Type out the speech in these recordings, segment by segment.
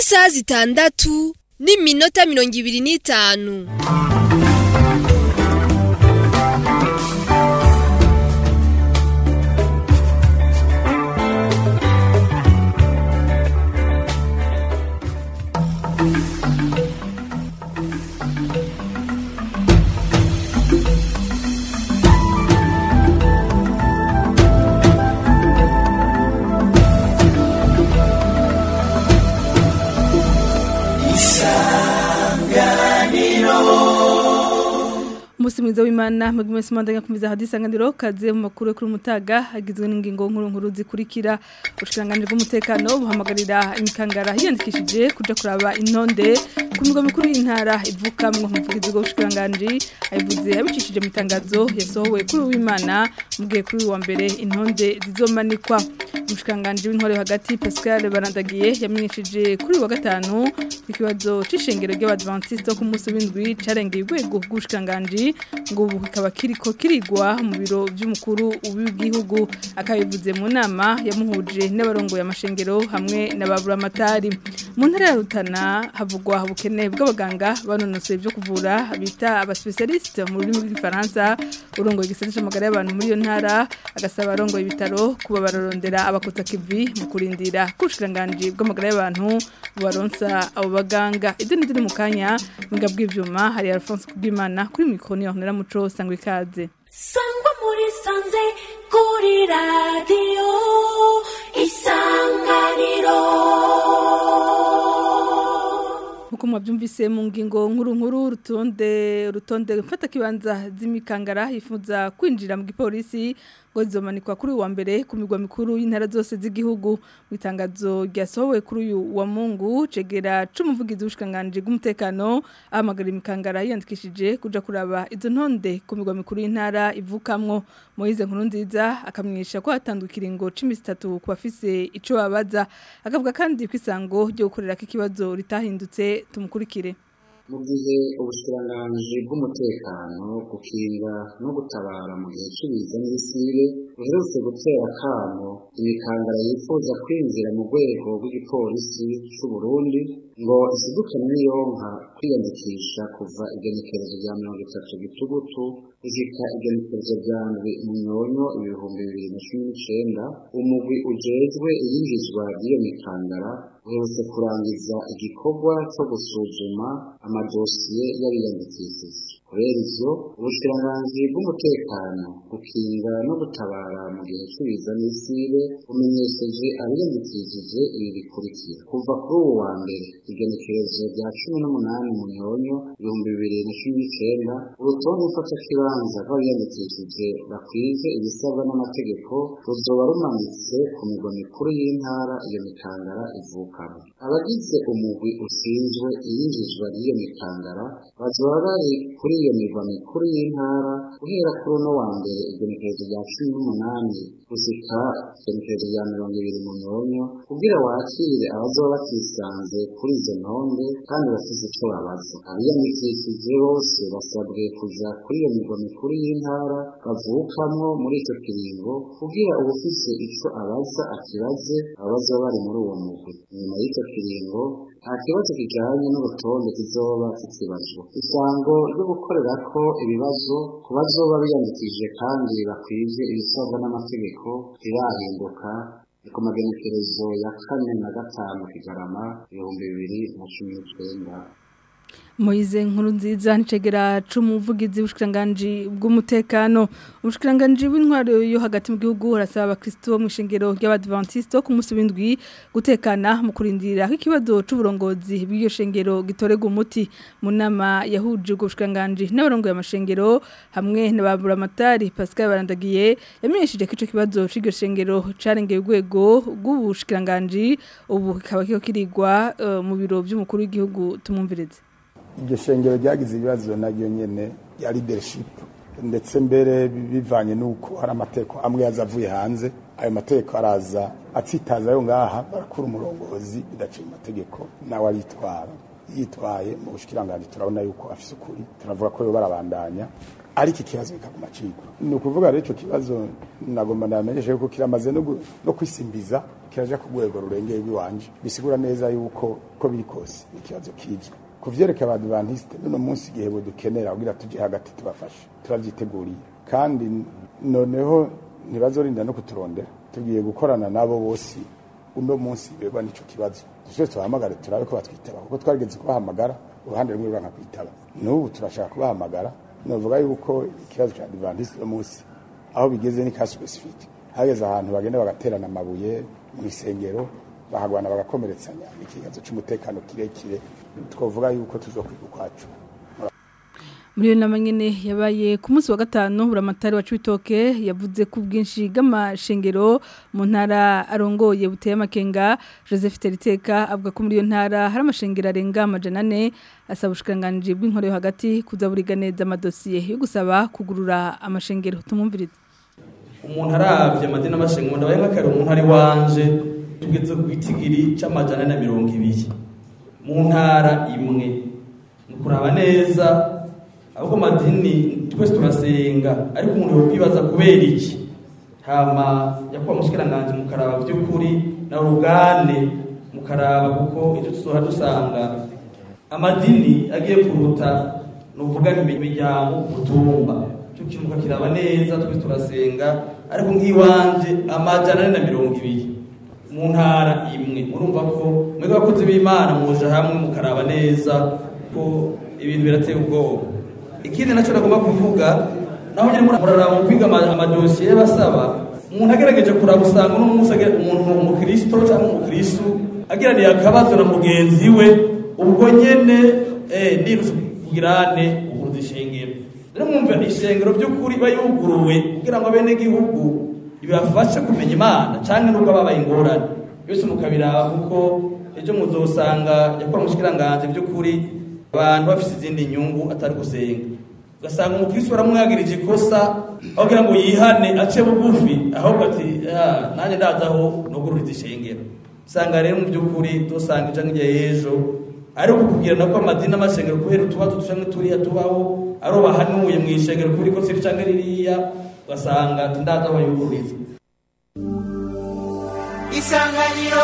isaha zitandatu n'iminota mirongo ibiri n'itanu Musi mwiza w'Imana mwebwe mwese kumviza hadisanganiro kaze mu makuru yo kuri mutaga agizwe n'ingingo nkuru nkuru zikurikira ubushikiranganje bw'umutekano buhamagarira imikangara hiyandikishije kuja kuraba intonde ku migwa mikuru y'intara ivukamwo umuvugizi w'ubushikiranganje ayivuze abicishije mu itangazo yasohowe kuri w'Imana mugiye kuri uyu wa mbere intonde zizomanikwa umushikiranganje w'intore hagati Pascal Barandagiye yamenyesheje kuri uyu wa gatanu ikibazo c'ishengero ry'abadventiste ku munsi w'indwi carengeye urwego rw'ubushikiranganje ngo ubu kikaba kiriko kirigwa mu biro by'umukuru w'igihugu akabivuze mu nama yamuhuje n'abarongoye amashengero hamwe n'ababuramatari mu ntara ya Rutana havugwa ubukene bw'abaganga banonosoye byo kuvura bita abaspecialiste mu rurimi rw'igifaransa urongoye igisata c'amagara y'abantu muri iyo ntara agasaba abarongoye ibitaro kuba bararondera abakota kivi mu kurindira kubushikiranganje bw'amagara y'abantu bubaronsa abo baganga ibyo ni mu kanya mbwa bw'ivyuma hari Alphonse Kubwimana kuri mikro ni Ornella Muco sangwe ikaze sangwa muri sanze kuri radiyo isanganiro Nkuko mwabyumvise mu ngingo nkuru nkuru rutonde rutonde mfata kibanza z'imikangara yifuza kwinjira mu gipolisi ngo zizomanikwa kuri uwa mbere ku migwa mikuru y'intara zose z'igihugu mu itangazo ryasohowe kuri uyu wa Mungu cegera c'umuvugizi w'ubushikanganje bw'umutekano ahamagara imikangara yiyandikishije kuja kuraba izo ntonde ku migwa mikuru y'intara ivukamwo Moise nkuru nziza akamwisha ko hatandukira ingo c'imisi itatu ku bafise ico babaza akavuga kandi ko isango ryo gukorera ikibazo ritahindutse tumukurikire mu gihe ubushikiranganji bw'umutekano gukinga no gutabara mu gihe cy'ibiza n'ibisire buherutse gutera akamo imikangara yifuza kwinjira mu rwego rw'igipolisi c'u Burundi ngo isidukane n'iyonka kwiyandikisha kuva igenekerezo rya mirongo itatu gitugutu gushika igenekerezo rya ndwi munyonyo ibihumbi bibiri na cumi n'icenda umugwi ujejwe iyinjizwa ry'iyo mikangara uherutse kurangiza igikorwa co gusuzuma amadosiye y'abiyandikishije kubera ivyo ubushikiranganji bw'umutekano gukinga no gutabara mu gihe cy'ibiza n'isibe bumenyesheje abiyandikishije ibi bikurikira kuva kuri ubu wa mbere igenekerezo rya cumi n'umunani munyonyo ibihumbi bibiri na cumi n'icenda urutonde mfatakibanza rw'abiyandikishije bakwije ibisabwa n'amategeko ruzoba rumanitse ku migwa mikuru y'intara iyo mikangara ivukamo abagize umugwi ushinzwe iyinjizwa ry'iyo mikangara bazoba bari kuri iyo migwa mikuru y'intara guhera kuri uno wa mbere igenekerezo rya cumi n'umunani gushika igenekerezo rya mirongo ibiri munyonyo kugira wakire abazoba batisanze kuri izo ntonde kandi bafise ico babaza abiyandikishije bose basabwe kuja kuri iyo migwa mikuru y'intara bavukamwo muri ico kiringo kugira uwufise ico abaza akibaze abazoba bari muri uwo mugwi inyuma y'ico kiringo nta kibazo kijanye n'urutonde kizoba kikibazwa isango ryo gukorerako ibibazo ku bazoba biyandikishije kandi bakwije ibisabwa n'amategeko rirahinduka ni ku magenekerezo ya kane na gatanu kigarama ibihumbi bibiri na cumi n'icenda Moize nkuru nziza nicegera c'umuvugizi w'ubushikiranganje bw'umutekano ubushikiranganje bw'intwaro yo hagati mu gihugu harasaba abakristo bo mw'ishengero ry'abadventiste ku munsi w'indwi gutekana mu kurindira ikibazo c'uburongozi bw'iyo shengero gitorega umuti mu nama yahuje ubwo bushikiranganje n'abarongoye amashengero hamwe n'ababuramatari Pascal Barandagiye yamenyesheje ko ico kibazo c'iryo shengero carengeye urwego rw'ubushikiranganje ubu kikaba kiko kirigwa uh, mu biro by'umukuru w'igihugu tumumvireze iryo shengero ryagize ibibazo naryo nyene ya leadership ndetse mbere bivanye n'uko hari amategeko amwe yazavuye hanze ayo mategeko araza atsitaza yo ngaha barakura umurongozi bidaciye mu mategeko nawe aritwara yitwaye mu bushikiranganje turabona yuko afise ukuri turavuga ko yo barabandanya ariko ikibazo bikaguma cigwa ni ukuvuga rero ico kibazo nagomba ndamenyeshe yuko kiramaze no gu- no kwisimbiza kiraja ku rwego rurengeye rw'iwanje bisigura neza yuko ko biri kose ni ikibazo kizwi ku vyerekeye abadivantisite n'uno munsi igihe budukenera kugira tuje hagati tubafashe turavyiteguriye kandi noneho ntibazorinda no kuturondera tugiye gukorana nabo bose uno munsi beba n'ico kibazo twese tubahamagare turabe ko batwitaba kuko twarigeze kubahamagara uruhande rumwe ruranka kwitaba n'ubu turashaka kubahamagara novuga yuko ikibazo ca adventiste uno munsi aho bigeze ni ka specific hageze ahantu bagenda bagaterana amabuye mu isengero bahagwana bagakomeretsanya ikibazo c'umutekano kirekire twovuga yuko tuzokwiga ukwacu muri iyo nama nyine yabaye ku munsi wa gatanu buramatari wa Cibitoke yavuze ko ubwinshi bw'amashengero mu ntara arongoye buteye amakenga Joseph Teriteka avuga ko muri iyo ntara hari amashengero arenga amajana ane asaba ubushikiranganji bw'inkoro yo hagati kuzaburiga neza amadosiye yo gusaba kugurura amashengero tumwumvirize umuntu aravye amadini amashengero ndabaye nk'akari umuntu ari wanje tugeze ku gitigiri c'amajana ane na mirongo ibiri mu ntara imwe ni ukuraba neza ahubwo amadini twese turasenga ariko umuntu yokwibaza kubera iki hama yakuba mushikiranganji mukaraba vy'ukuri na urugane mukaraba kuko ivyo tuzoha dusanga amadini agiye kuruta nuvuga imiryango kutumba cyo kimuka kiraba neza twese turasenga ariko nk'iwanje amajana ane na mirongo ibiri mu ntara imwe murumva ko mwebwe abakozi b'imana muje hamwe mukaraba neza ko ibintu birateye ubwoba ikindi nacyo nagomba kuvuga naho nyine muraraba mu kwiga ama- amadosiye y'abasaba umuntu agerageje kuraba usanga uno munsi agira- umuntu umukristo cyangwa umukristu agiraniye akabazo na mugenzi we ubwo nyene eh, nirutse kugirane uburuza ishengero rero mwumva ishengero by'ukuri iba yuguruwe kugira ngo bene gihugu ibafashe kumenya imana canke nuko babaye ingorane byose mukabiraba kuko ejo muzosanga yakora umushikiranganje by'ukuri abantu bafise izindi nyungu atari gusenga ugasanga umukristo baramwagirije ikosa aho kugira ngo yihane ace bugufi ahubwo ati "Ah, nanjye ndaza aho nugururiza ishengero usanga rero mu by'ukuri dusanga ija nk'igihe y'ejo ariko kubwirana ko amadini n'amashengero kubera utubazo ducanke turiya tubaho ari bahanuye mu ishengero kuri ko siri canke ririya ugasanga ati ndaza aho yugururiza isanganiro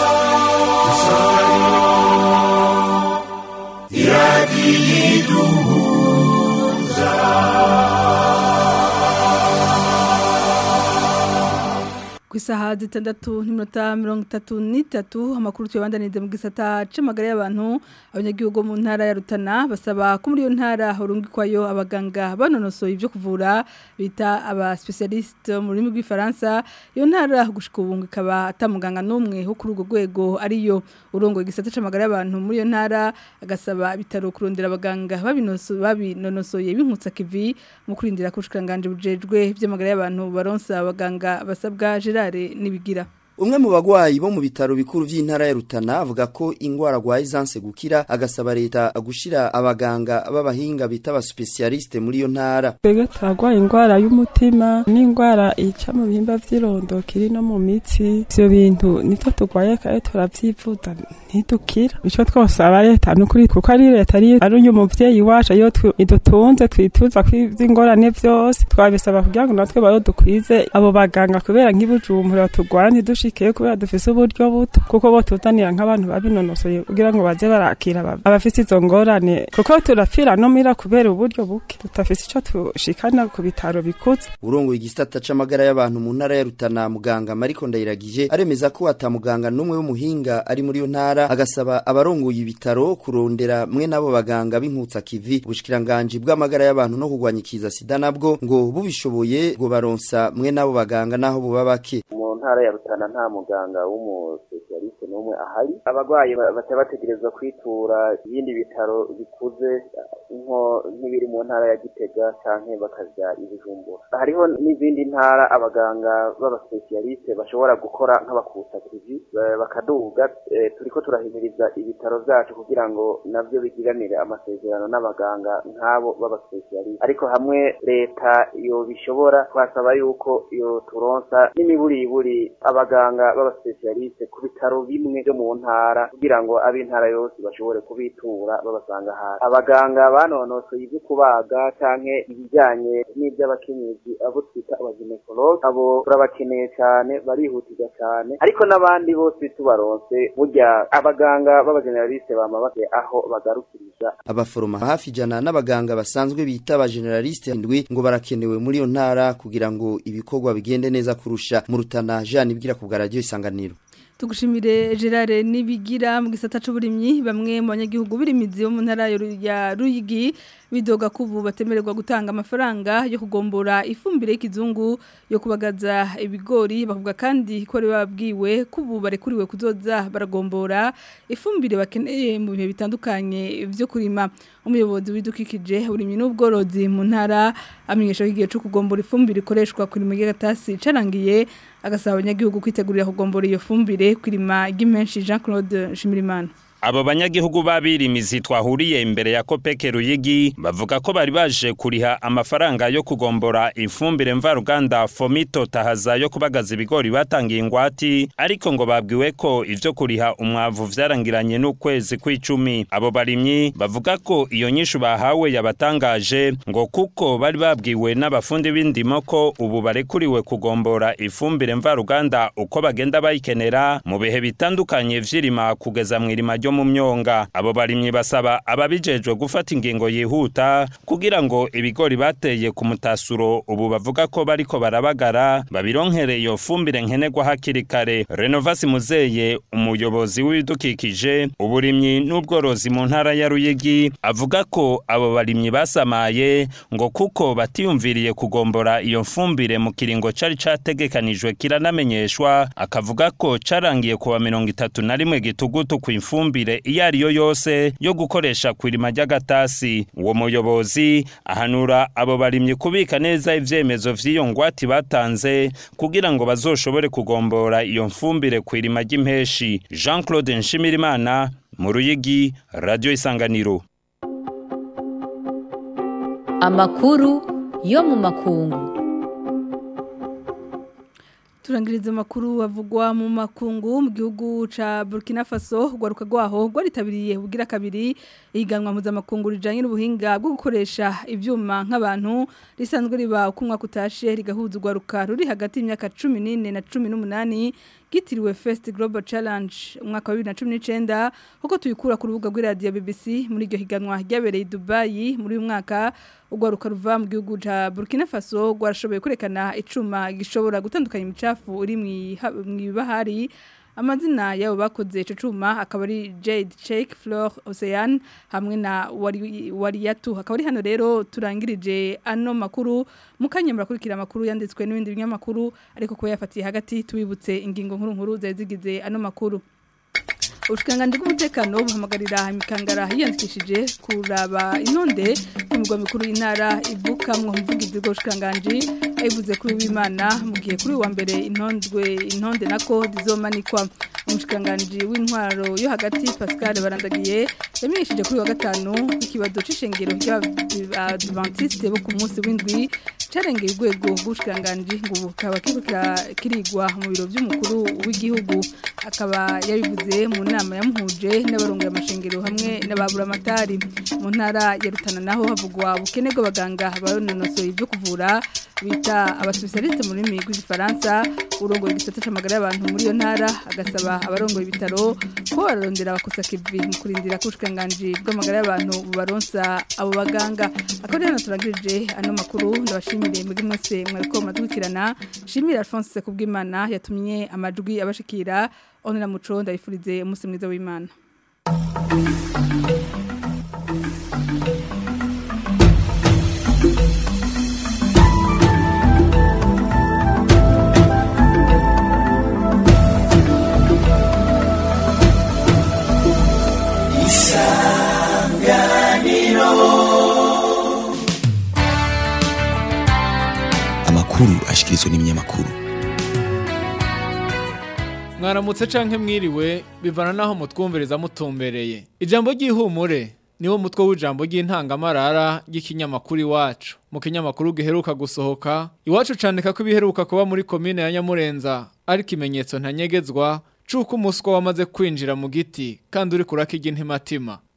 ku isaha zitandatu n'iminota mirongo itatu n'itatu amakuru tuyabandaniriza mu gisata c'amagara y'abantu abanyagihugu bo mu ntara ya Rutana basaba ko muri iyo ntara horungikwayo abaganga banonosoye ibyo kuvura bita aba specialiste mu rurimi rw'ifaransa iyo ntara gushika ubu ngo ikaba atamuganga n'umwe wo kuri urwo rwego ariyo urongoye igisata c'amagara y'abantu muri iyo ntara agasaba ibitaro kurondera abaganga babinoso babinonosoye binkutsa kivi mu kurindira kushikanganje bujejwe by'amagara y'abantu baronsa abaganga basabwa Gerard nibigira Umwe mu bagwayi bo mu bitaro bikuru vy'intara ya Rutana avuga ko ingwara gwaye zanse gukira agasaba leta gushira abaganga b'abahinga bita aba specialiste muri iyo ntara. twebwe turagwaye indwara y'umutima n'indwara ica mu bihimba vy'irondo kiri no mu mitsi ivyo bintu nitwo turwaye kare turavyivuza ntidukira ico twosaba leta nukuri kuko ari leta ari ari uyu muvyeyi wacu iyo twi- idutunze twituza kw'ingorane vyose twabisaba kugira ngo natwe barodukwize abo baganga kubera nk'ibujumbura turwara ntidushikeyo kubera dufise uburyo buto kuko bo tuzanira nk'abantu babinonosoye kugira ngo baze barakira aba- abafise izo ngorane kuko turapfira no mira kubera uburyo buke tutafise ico tushikana ku bitaro bikuze Urongoye igisata c'amagara y'abantu mu ntara ya Rutana muganga Mariko Ndayiragije aremeza ko atamuganga n'umwe w'umuhinga ari muri iyo ntara agasaba abarongoye ibitaro kurondera mwe nabo baganga b'inkutsa kivi ubushikiranganje bw'amagara y'abantu no kugwanya ikiza sida nabwo ngo bubishoboye ngo baronsa mwe nabo baganga naho buba bake. mu ntara ya rutana nta muganga w'umusosiyaliste n'umwe ahari abarwayi ba- baca bategerezwa kwitura ibindi bitaro bikuze nko nk'ibiri mu ntara ya gitega canke bakaja i bujumbura hariho n'izindi ntara abaganga b'abasosiyaliste bashobora gukora nk'abakusa kivi ba- bakaduga eh, turiko turahimiriza ibitaro vyacu kugira ngo navyo bigiranire amasezerano n'abaganga nk'abo b'abasosiyaliste ariko hamwe leta yobishobora twasaba yuko yo turonsa n'imiburiburi abaganga b'abasosiyaliste ku bitaro bimwe byo mu ntara kugira ngo ab'intara yose bashobore kubitura babasanga hasi abaganga abanonosoye ibyo kubaga canke ibijyanye n'iby'abakenyezi abo twita abaginekologe abo turabakeneye cyane barihutirwa cyane ariko n'abandi bose tubaronse burya abaganga b'abageneraliste bama bafite aho bagarukiriza abaforoma hafi ijana n'abaganga basanzwe bita abageneraliste indwi ngo barakenewe muri iyo ntara kugira ngo ibikorwa bigende neza kurusha mu rutana Jean ibwira ku bwa radio isanganiro tugushimire Gerard nibigira mu gisata c'uburimyi bamwe mu banyagihugu birimizi bo mu ntara ya Ruyigi bidoga kubu batemererwa gutanga amafaranga yo kugombora ifumbire y'ikizungu yo kubagaza ibigori bavuga kandi ko babwiwe kubu barekuriwe kuzoza baragombora ifumbire bakeneye mu bihe bitandukanye byo kurima umuyobozi w'idukikije uburimyi n'ubworozi mu ntara amenyesha ko igihe cyo kugombora ifumbire ikoreshwa kuri mu gatasi carangiye agasaba abanyagihugu kwitegurira kugombora iyo fumbire kwirima ry'imenshi Jean Claude Shimirimana Abo banyagihugu babirimizi twahuriye imbere ya Kopeke Ruyigi bavuga ko bari baje kuriha amafaranga yo kugombora ifumbire mvaruganda Fomito tahaza yo kubagaza ibigori batangiye ingwati ariko ngo babwiwe ko ivyo kuriha umwavu vyarangiranye n'ukwezi kw'icumi abo barimyi bavuga ko iyo nyishu bahawe yabatangaje ngo kuko bari babwiwe n'abafundi b'indimo ko ubu barekuriwe kugombora ifumbire mvaruganda uko bagenda bayikenera mu bihe bitandukanye vy'irima kugeza mw'irima ryo mu myonga abo barimyi basaba ababijejwe gufata ingingo yihuta kugira ngo ibigori bateye ku mutasuro ubu bavuga ko bariko barabagara babironkere iyo fumbire nkenerwa hakiri kare Renovasi Muzeye umuyobozi w'ibidukikije uburimyi n'ubworozi mu ntara ya Ruyigi avuga ko abo barimyi basamaye ngo kuko batiyumviriye kugombora iyo fumbire mu kiringo cari categekanijwe kiranamenyeshwa akavuga ko carangiye kuwa mirongo itatu na rimwe gitugutu ku ifumbire ifumbire iyo ari yo yose yo gukoresha ku irima ry'agatasi uwo muyobozi ahanura abo barimyi kubika neza ivyemezo vy'iyo ngwati batanze kugira ngo bazoshobore kugombora iyo mfumbire ku irima ry'impeshi Jean Claude Nshimirimana mu Ruyigi Radio Isanganiro Amakuru yo mu makungu turangiriza amakuru avugwa mu makungu mu gihugu ca Burkina Faso gwaruka gwaho gwaritabiriye bugira kabiri iganwa mpuzamakungu rijanye n'ubuhinga bwo gukoresha ivyuma nk'abantu risanzwe riba uko umwaka utashe rigahuza ugwaruka ruri hagati y'imyaka 14 na 18 gitiriwe First Global Challenge umwaka wa 2019 huko tuyikura ku rubuga rw'iradio BBC muri iryo higanwa ryabereye Dubai muri uyu mwaka ugwaruka ruva mu gihugu ca Burkina Faso gwarashoboye kurekana icuma gishobora gutandukanya imicafu uri mu bahari amazina yabo bakoze ico cuma akaba ari Jade Cheik Fleur Ocean hamwe na Wariyatu akaba ari hano rero turangirije ano makuru mukanye murakurikira amakuru yanditswe n'ibindi binyamakuru ariko ko yafatiye hagati tubibutse ingingo nkuru nkuru zazigize ano makuru Ubushikanganje bw'umutekano buhamagarira imikangara yiyandikishije kuraba inonde ku migwa mikuru y'intara ivukamwo umuvugizi bw'ubushikanganje ayivuze kuri w'Imana mu gihe kuri wa mbere intondwe intonde nako zizomanikwa umushikanganje w'intwaro yo hagati Pascal Barandagiye yamenyesheje kuri wa gatanu ikibazo c'ishengero ry'Adventiste bo ku munsi w'indwi carengeye urwego rw'ubushikanganje ngo bukaba kirigwa mu biro by'umukuru w'igihugu akaba yabivuze mu nama yamuhuje n'abarongoye amashengero hamwe n'ababuramatari mu ntara ya Rutana naho havugwa ubukene bw'abaganga barononosoye ibyo kuvura bita abasipesialiste mu rurimi rw'igifaransa urongoye igisata c'amagara y'abantu muri iyo ntara agasaba abarongoye ibitaro ko bararondera abakosa kivi mu kurindira ko ubushikiranganji bw'amagara y'abantu bubaronsa abo baganga akaba hano turangirije ano makuru ndabashimire mwebwe mwese mwariko muradukurikirana shimire Alphonse Kubwimana yatumye amajwi abashikira onera muco ndabifurize umunsi mwiza w'Imana amakuru ashikirizwa n'ibinyamakuru mwaramutse canke mwiriwe bivana naho mutwumviriza mutumbereye ijambo ry'ihumure niwo mutwe w'ijambo ry'intangamarara ry'ikinyamakuru iwacu mu kinyamakuru giheruka gusohoka iwacu candika ko ibiheruka kuba muri komine ya nyamurenza ari ikimenyetso ntanyegezwa c'uko umuswa wamaze kwinjira mu giti kandi uri kurakirya intimatima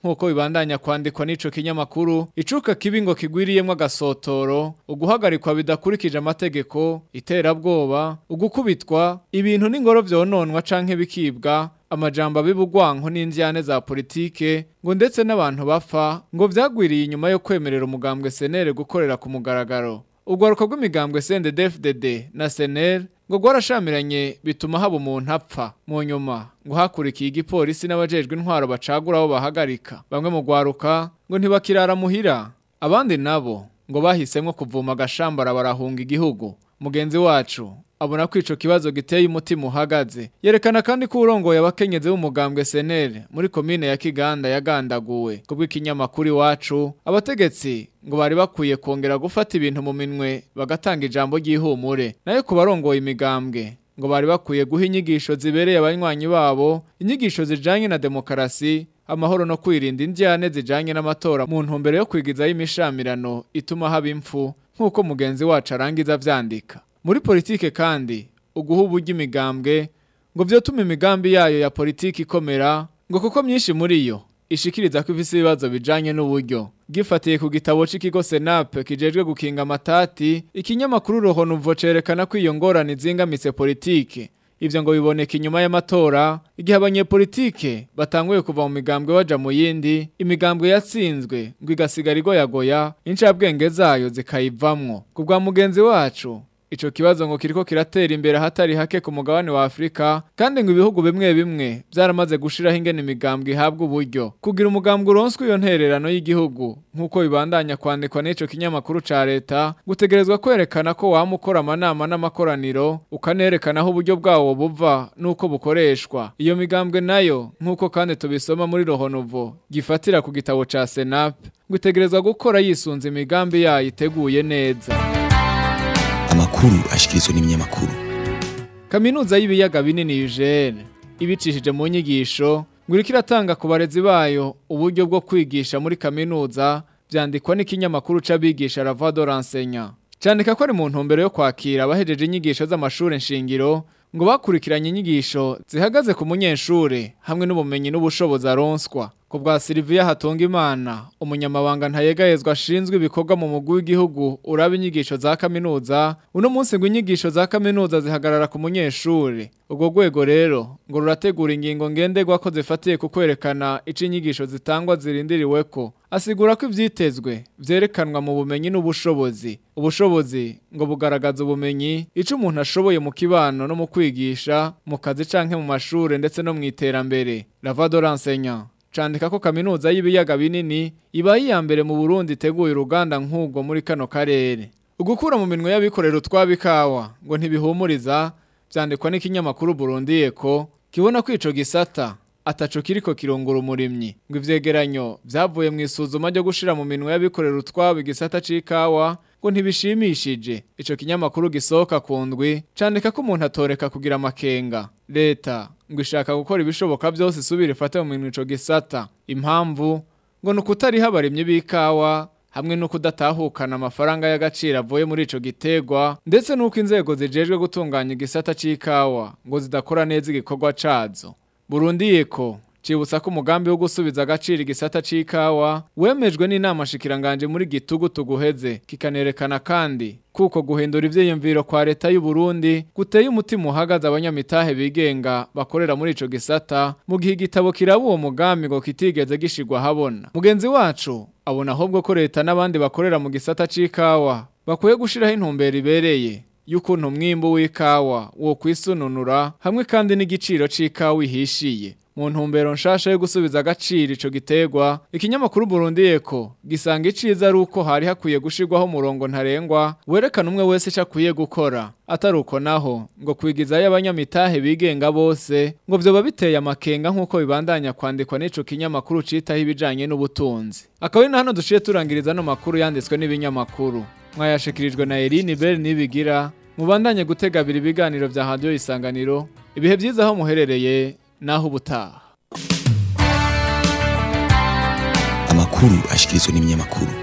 nk'uko bibandanya kwandikwa n'ico kinyamakuru icuka kibi ngo kigwiriyemwo agasotoro uguhagarikwa bidakurikije amategeko iterabwoba ugukubitwa ibintu n'ingoro vyononwa canke bikibwa amajambo abibugwanko n'indyane za politike ngo ndetse n'abantu bapfa ngo vyagwiriye inyuma yo kwemerera umugambwe senere gukorera ku mugaragaro urwaruka rw'imigambwe CNDD-FDD na SNL ngo rwarashamiranye bituma haba umuntu apfa mu nyuma ngo hakurikiye igipolisi n'abajejwe intwaro bacagura aho bahagarika bamwe mu rwaruka ngo ntibakirara muhira abandi nabo ngo bahisemwo kuvuma agashambara barahunga igihugu mugenzi wacu abona ko ico kibazo giteye umutima uhagaze yerekana kandi ko urongoye abakenyezi b'umugambwe senere muri komine ya Kiganda yagandaguwe kubw'ikinyamakuru iwacu abategetsi ngo bari bakwiye kongera gufata ibintu mu minwe bagatanga ijambo ry'ihumure nayo ku barongoye imigambwe ngo bari bakwiye guha inyigisho zibereye abanywanyi babo inyigisho zijanye na demokarasi amahoro no kwirinda indyane zijanye n'amatora mu ntumbero yo kwigizayo imishamirano ituma haba impfu nk'uko mugenzi wacu arangiza vyandika muri politike kandi uguha uburyo imigambwe ngo vyotuma imigambi yayo ya politiki ikomera ngo kuko myinshi muri yo ishikiriza ko ifise ibibazo bijanye n'uburyo gifatiye ku gitabo c'ikigo senape kijejwe gukinga amatati ikinyamakuru rohonuvo cerekana ko iyo ngorane zingamitse politike ivyo ngo biboneka inyuma y'amatora igihe abanyepolitike batanguye kuva mu migambwe baja mu yindi imigambwe yatsinzwe ngo igasigara igoyagoya incabwenge zayo zikayivamwo ku bwa mugenzi wacu Ico kibazo ngo kiriko kiratera imbere hatari hake ku mugabane wa Afrika kandi ngo ibihugu bimwe bimwe byaramaze gushiraho ingene imigambwe ihabwa uburyo kugira umugambwe uronswe iyo ntererano y'igihugu nkuko bibandanya kwandikwa n'ico kinyamakuru ca leta gutegerezwa kwerekana ko wamukora amanama n'amakoraniro ukanerekana aho uburyo bwawo buva nuko bukoreshwa iyo migambwe nayo nkuko kandi tubisoma muri Rohonovo gifatira ku gitabo ca Senap gutegerezwa gukora yisunze imigambi yayo iteguye neza amakuru ashikirizwa n'ibinyamakuru Kaminuza y'ibiyaga binini UGL ibicishije mu nyigisho ngo iriko iratanga ku barezi bayo uburyo bwo kwigisha muri kaminuza vyandikwa n'ikinyamakuru c'abigisha La Voix de l'enseignant candika ko ari mu ntumbero yo kwakira abahejeje inyigisho z'amashure nshingiro ngo bakurikiranye inyigisho zihagaze ku munyeshure hamwe n'ubumenyi n'ubushobozi aronswa ku bwa Silvia Hatungimana umunyamabanga ntayegayezwa ashinzwe ibikorwa mu mugwi w'igihugu uraba inyigisho za kaminuza uno munsi ngo inyigisho za kaminuza zihagarara ku munyeshure ubwo rwego rero ngo rurategura ingingo ngenderwa ko zifatiye ku kwerekana ico inyigisho zitangwa zirindiriweko asigura ko ivyitezwe vyerekanwa mu bumenyi n'ubushobozi ubushobozi ngo bugaragaza ubumenyi ico umuntu ashoboye mu kibano no mu kwigisha mu kazi canke mu mashure ndetse no mu iterambere Lavado l'enseignant candika ko kaminuza y'ibiyaga binini iba iya mbere mu Burundi iteguye uruganda nk'ubwo muri kano karere ugukura mu minwe y'abikorera utwabikawa ngo ntibihumuriza vyandikwa n'ikinyamakuru Burundi Eko kibona ko ico gisata ataco kiriko kirungura umurimyi ngo ivyegeranyo vyavuye mu isuzuma ryo gushira mu minwe y'abikorera utwabo igisata c'ikawa ngo ntibishimishije ico kinyamakuru gisohoka ku ndwi candika ko umuntu atoreka kugira amakenga leta ngo ishaka gukora ibishoboka byose isubira ifate mu minwe ico gisata impamvu ngo ni ukutariho abarimyi b'ikawa hamwe no kudatahukana amafaranga y'agaciro avuye muri ico gitegwa ndetse n'uko inzego zijejwe gutunganya igisata c'ikawa ngo zidakora neza igikorwa cazo Burundi yeko cibutsa ko umugambi wo gusubiza agaciro igisata c'ikawa wemejwe n'inama shikiranganje muri gitugu tuguheze kikanerekana kandi kuko guhindura ivyiyumviro kwa leta y'u Burundi guteye umutima uhagaze abanyamitahe bigenga bakorera muri ico gisata mu gihe igitabo kiraba uwo mugambi ngo kitigeze gishigwa habona mugenzi wacu abona ahubwo ko leta n'abandi bakorera mu gisata c'ikawa bakwiye gushiraho intumbero ibereye y'ukuntu umwimbu w'ikawa wo kwisununura hamwe kandi n'igiciro c'ikawa ihishiye mu ntumbero nshasha yo gusubiza agaciro ico gitegwa ikinyamakuru Burundi Eko gisanga iciza ari uko hari hakwiye gushirwaho umurongo ntarengwa werekana umwe wese ico akwiye gukora atari uko naho ngo kwigizayo abanyamitahe bigenga bose ngo vyoba biteye amakenga nk'uko bibandanya kwandikwa n'ico kinyamakuru citaho ibijanye n'ubutunzi akaba ari na hano duciye turangiriza no makuru yanditswe n'ibinyamakuru mwayashikirijwe na Eline Bell nibigira mubandanye gutegabira ibiganiro vya radio isanganiro ibihe vyiza aho muherereye naho ubutaha amakuru ashikirizwa n'ibinyamakuru